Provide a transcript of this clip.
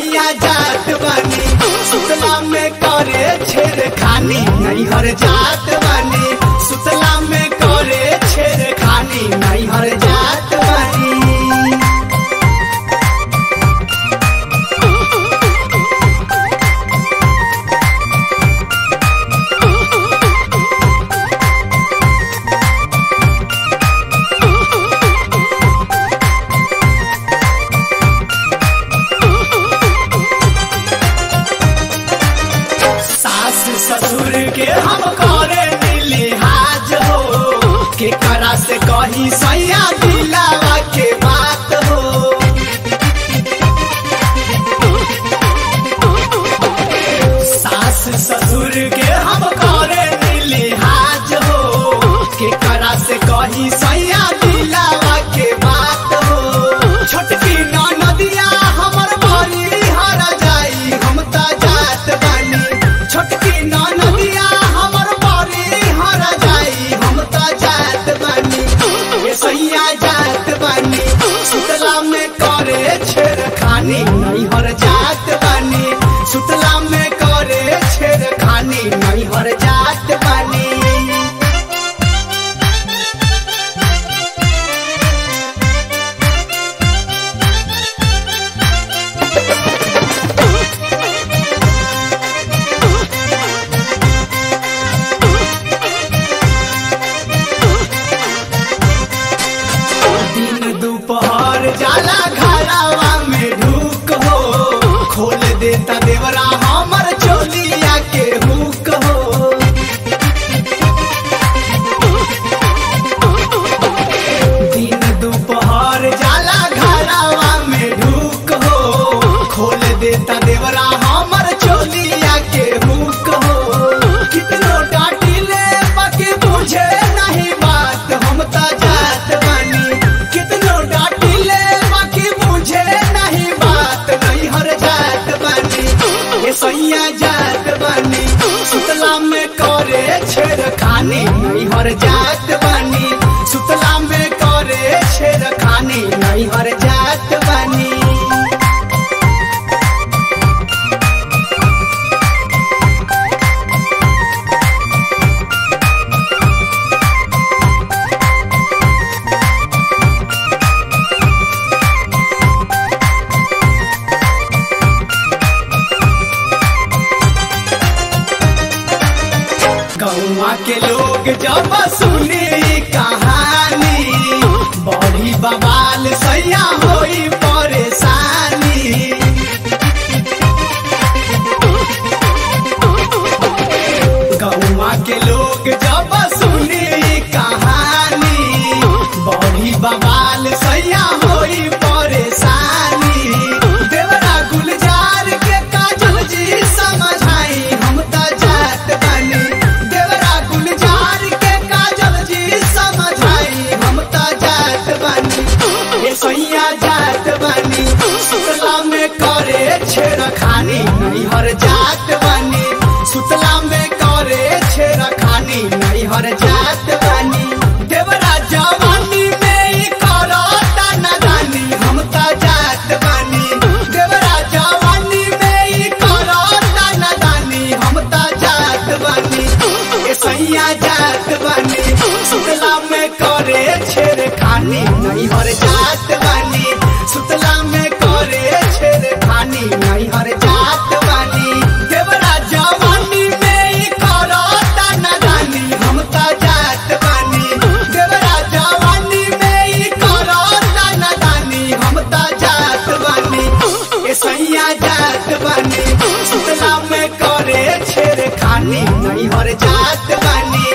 सैया जात बानी सुतला में करे छेड़ खानी नैहर जात बानी सुतला में करे छेड़ खानी नैहर जात बानी सास ससुर के हम करे लिहाज हो के करा से कही सैया दिलावा के बात हो सास ससुर के हम करे लिहाज हो के करा से कही सैया दिलावा के बात हो छोटकी नदिया हमर बड़ी हर जाई हम त जात बानी छोटकी नदिया हमर बड़ी हर जाई हम त जात बानी ये सैया जात बानी सुतला में करे छेड़ खानी नैहर जात बानी सुतला में करे छेड़ खानी नैहर जात बानी दिन दोपहर जाला घरावा में ढूक हो खोल देता देवरा हमर चोलिया के हुक हो दिन दोपहर जाला घरावा में ढूक हो खोल देता देवरा हमर चोलिया के हुक हो कितनो डांटिले बाकी बुझे नहीं बात हम त जात बानी कितनो डांटिले बाकी बुझे नहीं बात नहीं हर जात बानी ये सैया जात बानी सुतला में करे छेड़ खानी नहीं हर जात बानी सुतला में करे छेड़ खानी नहीं हर जात बानी गौवा के लोग जब सुने ई कहानी बड़ी बवाल सैया होई परेशानी गौवा के लोग जब सुने ई कहानी बड़ी बवाल सैया होई परेशानी देवरा गुलजार के काजल जी समझाई हम त जात बानी देवरा गुलजार के काजल जी समझाई हम त जात बानी ये सैया जात बानी सुतला में करे छेड़ खानी नैहर जात बानी सुतला में करे छेड़ खानी नैहर जात बानी देवरा जवानी में ई करता नादानी हम त जात बानी देवरा जवानी में ई करता नादानी हम त जात बानी ए सैया जात बानी सुतला में करे छेड़ खानी नैहर जात बानी सुतला में करे छेड़ खानी नैहर जात बानी देवरा जवानी में ई करता नादानी हम त जात बानी देवरा जवानी में ई करता नादानी हम त जात बानी ए सैया जात बानी सुतला में करे छेड़ खानी नैहर जात बानी